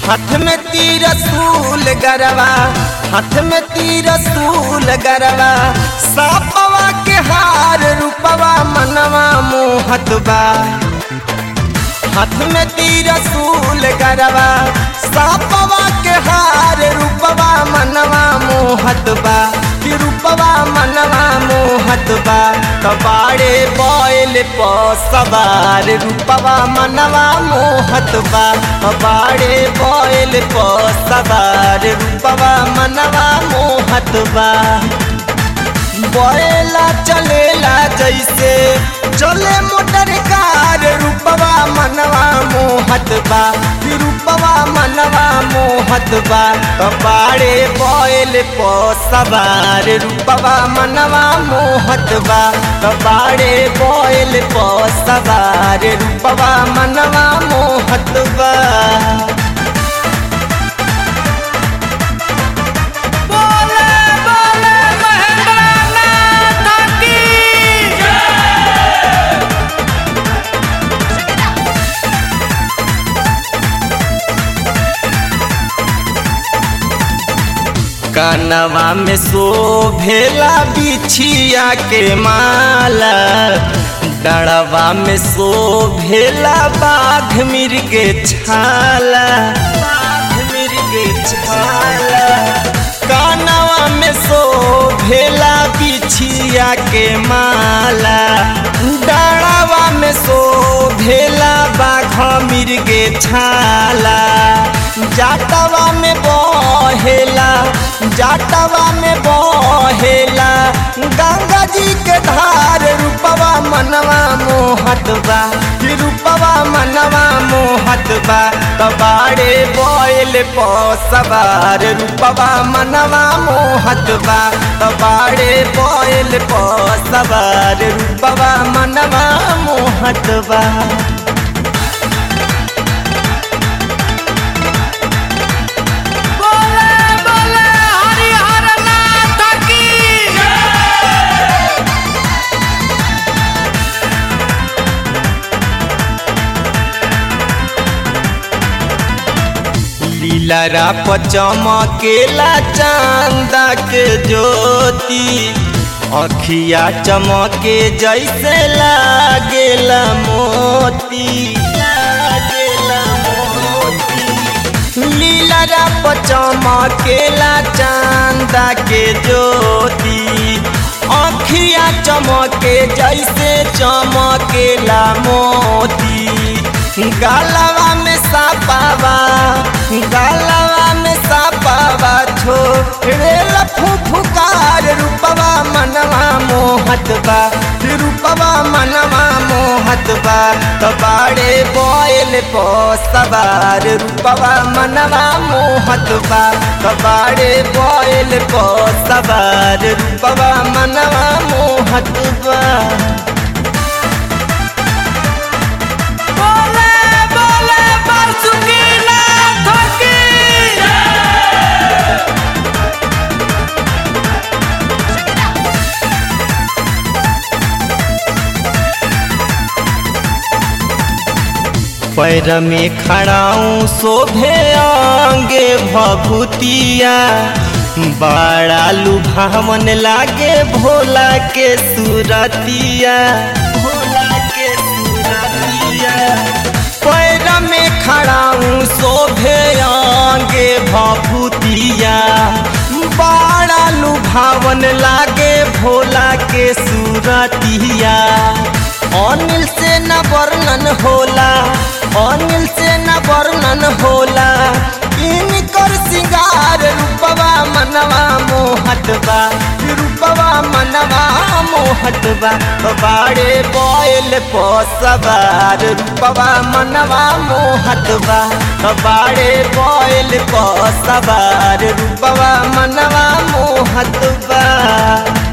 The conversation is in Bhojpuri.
हाथ में तीर सूल गरवा हाथ में तीर सूल गरवा सापवा के हार रूपवा मनवा मोहत बा हाथ में तीर सूल गरवा सापवा के हार रूपवा मनवा मोहत बा कि रूपवा मनवा मोहत बा कबाड़े बोल प सवार रूपवा मनवा मोहत बा कबाड़े बोल प सवार रूपवा मनवा मोहत बा बोला चलेला जैसे चले मोटर कार रूपवा मनवा मोहत बा कि रूपवा मनवा मोहत बा कपाड़े बोल पो सवार रूपवा मनवा मोहत बा कपाड़े बोल पो सवार रूपवा मनवा मोहत बा बोले बोले महेंद्रनाथ की कनवा में शोभेला बिछिया के माला डड़वा में शोभेला बाघ मिर्गे छाला बाघ मिर्गे छाला कनवा में शोभेला बिछिया के माला डड़वा में शोभेला बाघ मिर्गे छाला जाटवा में बहेला जाटवा में बहेला गंगा जी के धार रूपवा मनवा मोहत बा कि रूपवा मनवा मोहत बा कबाड़े बोल पो सवार रूपवा मनवा मोहत बा कबाड़े बोल पो सवार रूपवा मनवा मोहत बा बोले बोले हरिहर नाथ की लीलरा चमकेला चांदा के ज्योति अखिया चमके जैसे लागेला मोती लागेला मोती लीलरा चमकेला चांदा के ज्योति अखिया चमके जैसे चमकेला मोती गालवा में सापावा गालवा में सापावा छोड़ेला फुफुकार रूपवा मनवा मोहत बा रूपवा मनवा मोहत बा कबाड़े बोल पो सवार रूपवा मनवा मोहत बा कबाड़े बोल पो सवार रूपवा मनवा मोहत बा बोले बोले बासुकीनाथ की पैर में खड़ाऊं शोभे आंगे भभूतिया बड़ा लुभावन लागे भोला के सूरतिया भोला के सूरतिया पैर में खड़ाऊं शोभे आंगे भभूतिया बड़ा लुभावन लागे भोला के सूरतिया अनिल से न वर्णन होला अनिल से न वर्णन होला इनकर सिंगार रूपवा मनवा मोहत बा रूपवा मनवा मोहत बा बाड़े बोल पो सवार रूपवा मनवा मोहत बा बाड़े बोल पो सवार रूपवा मनवा मोहत बा